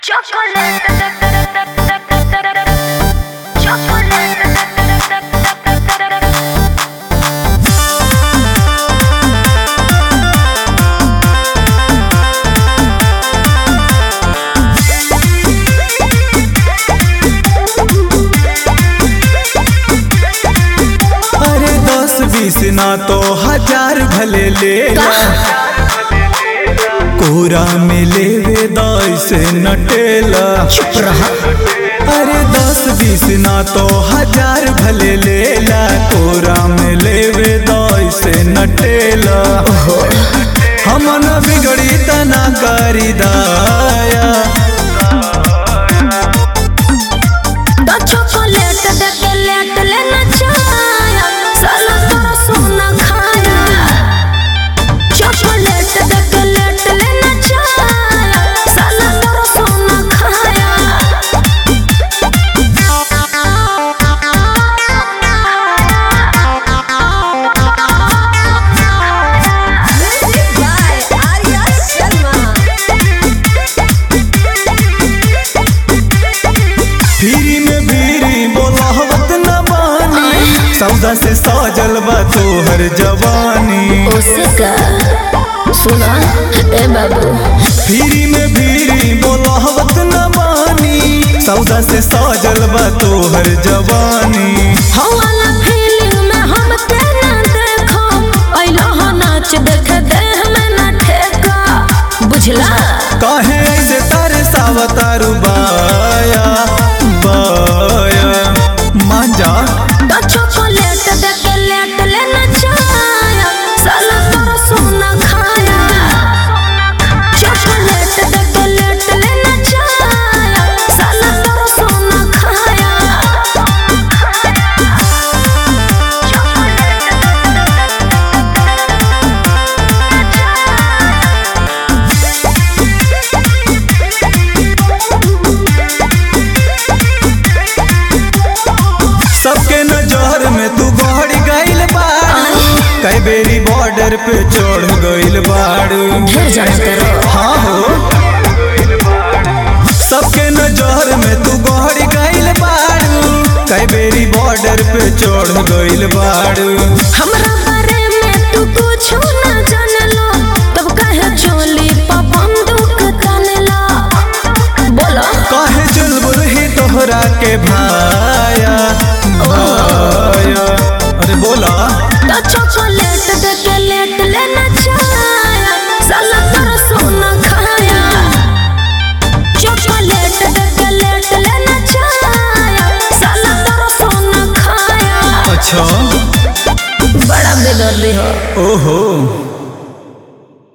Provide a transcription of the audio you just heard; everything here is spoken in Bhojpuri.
अरे दस बीस ना तो हजार भले ले ला कोरा में लेवे दस नटेला चुप रहा अरे दस बीस ना तो हजार भले ले ला कोरा में लेवे दस नटेला हम न बिगड़ी तना करी दाया तो चॉकलेट दे के लेट लेना चाया साला तोरा सोना खाया चॉकलेट दे के लेट लेना चाया साला तोरा सोना खाया फिरी में भीरी बोलावत न बानी सौदा से सजल बा तोहर जवानी उसे का सुना ए बाबू फिरी में भीरी बोलावत न बानी सौदा से सजल बा तोहर जवानी हवाला फीलिंग में हम तेना देखो ऐलो हो नाच देख दे हमें ना ठेका बुझला काहे ऐसे तारे सावतारू बाया बाया मान जा तो चॉकलेट दे के लेट लेना चाया साला तोरा सोना खाया चॉकलेट दे के लेट लेना चाया साला तोरा सोना खाया सबके नजर में तू गहरी गइल बाड़ू कई बेरी बॉर्डर पे चढ़ गइल बाड़ू ढेर जाना करो हाँ हो सबके नजर में तू गहरी गइल बाड़ू कई बेरी बॉर्डर पे चढ़ गइल बाड़ू हमरा बारे में तू कुछ ना जानलो तब कहे चोली पा बंदूक तानेला बोलो काहे चुलबुल ही तोहरा के भाया भाया अरे बोला तो चॉकलेट दे के लेट लेना चाया साला तोरा सोना खाया चॉकलेट दे के लेट लेना चाया साला तोरा सोना खाया अच्छा बड़ा बेदर्दी हो ओहो